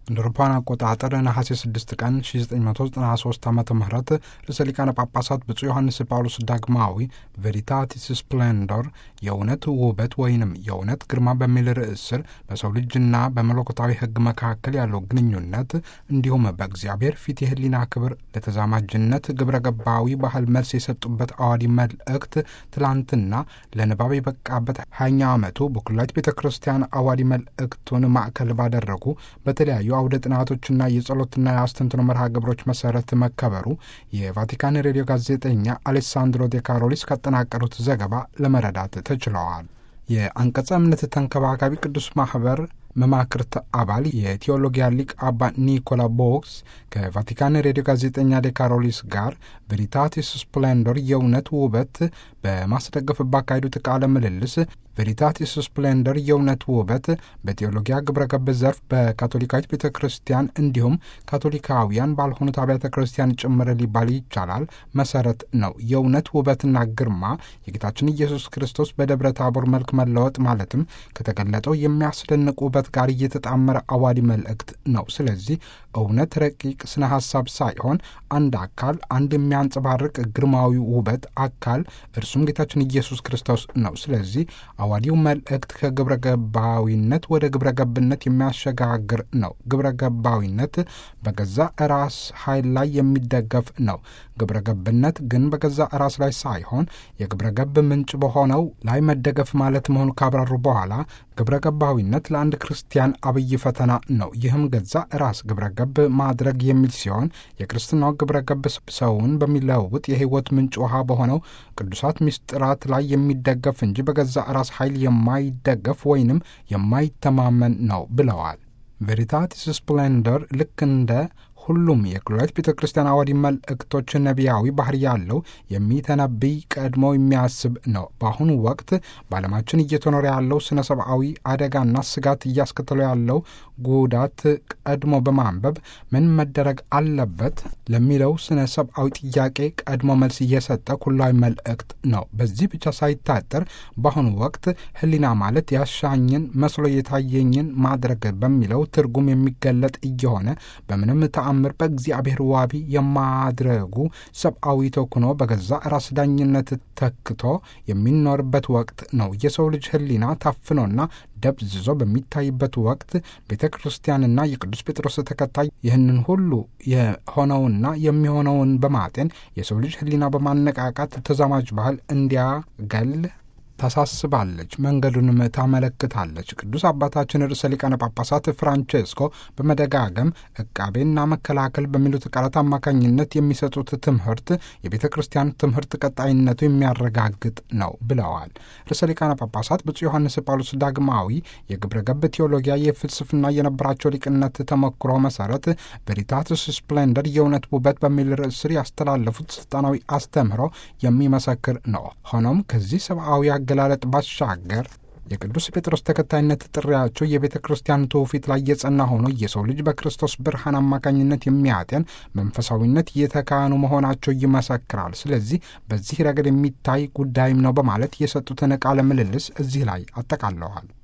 እንደ አውሮፓውያን አቆጣጠር ነሐሴ 6 ቀን 1993 ዓ ም ርዕሰ ሊቃነ ጳጳሳት ብፁዕ ዮሐንስ ጳውሎስ ዳግማዊ ቬሪታቲስ ስፕሌንዶር የእውነት ውበት ወይንም የእውነት ግርማ በሚል ርዕስ ስር በሰው ልጅና በመለኮታዊ ሕግ መካከል ያለው ግንኙነት እንዲሁም በእግዚአብሔር ፊት የህሊና ክብር ለተዛማጅነት ግብረ ገባዊ ባህል መልስ የሰጡበት አዋዲ መልእክት ትላንትና ለንባብ የበቃበት ሀያኛ ዓመቱ በኩላሊት ቤተ ክርስቲያን አዋዲ መልእክቱን ማዕከል ባደረጉ በተለያዩ አውደ ጥናቶችና የጸሎትና የአስተንትኖ መርሃ ግብሮች መሰረት መከበሩ የቫቲካን ሬዲዮ ጋዜጠኛ አሌሳንድሮ ዴ ካሮሊስ ካጠናቀሩት ዘገባ ለመረዳት ተችለዋል። የአንቀጸ እምነት ተንከባካቢ ቅዱስ ማህበር መማክርት አባል የቴዎሎጊያ ሊቅ አባ ኒኮላ ቦክስ ከቫቲካን ሬዲዮ ጋዜጠኛ ዴ ካሮሊስ ጋር ቬሪታቲስ ስፕሌንዶር የእውነት ውበት በማስደገፍ ባካሄዱት ቃለ ምልልስ ቬሪታቲስ ስፕሌንደር የእውነት ውበት በቴዎሎጊያ ግብረ ገብ ዘርፍ በካቶሊካዊት ቤተ ክርስቲያን እንዲሁም ካቶሊካውያን ባልሆኑት አብያተ ክርስቲያን ጭምር ሊባል ይቻላል መሰረት ነው። የእውነት ውበትና ግርማ የጌታችን ኢየሱስ ክርስቶስ በደብረ ታቦር መልክ መለወጥ ማለትም ከተገለጠው የሚያስደንቅ ውበት ጋር እየተጣመረ አዋዲ መልእክት ነው። ስለዚህ እውነት ረቂቅ ስነ ሀሳብ ሳይሆን አንድ አካል፣ አንድ የሚያንጸባርቅ ግርማዊ ውበት አካል እርሱም ጌታችን ኢየሱስ ክርስቶስ ነው። ስለዚህ አዋዲው መልእክት ከግብረ ገባዊነት ወደ ግብረ ገብነት የሚያሸጋግር ነው። ግብረ ገባዊነት በገዛ ራስ ኃይል ላይ የሚደገፍ ነው። ግብረ ገብነት ግን በገዛ ራስ ላይ ሳይሆን የግብረ ገብ ምንጭ በሆነው ላይ መደገፍ ማለት መሆኑ ካብራሩ በኋላ ግብረ ገባዊነት ለአንድ ክርስቲያን አብይ ፈተና ነው። ይህም ገዛ ራስ ግብረ ገብ ማድረግ የሚል ሲሆን የክርስትናው ግብረ ገብ ሰውን በሚለውጥ የሕይወት ምንጭ ውሃ በሆነው ቅዱሳት ምስጢራት ላይ የሚደገፍ እንጂ በገዛ ራስ ኃይል የማይደገፍ ወይንም የማይተማመን ነው ብለዋል። ቬሪታቲስ ስፕሌንደር ልክ እንደ ሁሉም የኩላሊት ቤተ ክርስቲያን አዋዲ መልእክቶች ነቢያዊ ባህሪ ያለው የሚተነብይ ቀድሞ የሚያስብ ነው። በአሁኑ ወቅት በዓለማችን እየተኖረ ያለው ስነ ሰብአዊ አደጋና ስጋት እያስከተለ ያለው ጉዳት ቀድሞ በማንበብ ምን መደረግ አለበት ለሚለው ስነ ሰብአዊ ጥያቄ ቀድሞ መልስ እየሰጠ ኩላዊ መልእክት ነው። በዚህ ብቻ ሳይታጠር በአሁኑ ወቅት ሕሊና ማለት ያሻኝን መስሎ የታየኝን ማድረግ በሚለው ትርጉም የሚገለጥ እየሆነ በምንም ምር በእግዚአብሔር ዋቢ የማድረጉ ሰብአዊ ተኩኖ በገዛ ራስ ዳኝነት ተክቶ የሚኖርበት ወቅት ነው። የሰው ልጅ ሕሊና ታፍኖና ደብዝዞ በሚታይበት ወቅት ቤተ ክርስቲያንና የቅዱስ ጴጥሮስ ተከታይ ይህንን ሁሉ የሆነውና የሚሆነውን በማጤን የሰው ልጅ ሕሊና በማነቃቃት ተዛማጅ ባህል እንዲያገል ታሳስባለች፣ መንገዱንም ታመለክታለች። ቅዱስ አባታችን ርዕሰ ሊቃነ ጳጳሳት ፍራንቼስኮ በመደጋገም ዕቃቤና መከላከል በሚሉት ቃላት አማካኝነት የሚሰጡት ትምህርት የቤተ ክርስቲያን ትምህርት ቀጣይነቱ የሚያረጋግጥ ነው ብለዋል። ርዕሰ ሊቃነ ጳጳሳት ብፁዕ ዮሐንስ ጳውሎስ ዳግማዊ የግብረ ገብ ቴዎሎጊያ የፍልስፍና የነበራቸው ሊቅነት ተሞክሮ መሰረት ቬሪታትስ ስፕሌንደር የእውነት ውበት በሚል ርዕስ ስር ያስተላለፉት ስልጣናዊ አስተምህሮ የሚመሰክር ነው። ሆኖም ከዚህ ሰብአዊ አገላለጥ ባሻገር የቅዱስ ጴጥሮስ ተከታይነት ጥሪያቸው የቤተ ክርስቲያን ትውፊት ላይ የጸና ሆኖ የሰው ልጅ በክርስቶስ ብርሃን አማካኝነት የሚያጤን መንፈሳዊነት የተካኑ መሆናቸው ይመሰክራል። ስለዚህ በዚህ ረገድ የሚታይ ጉዳይም ነው በማለት የሰጡትን ቃለ ምልልስ እዚህ ላይ አጠቃለዋል።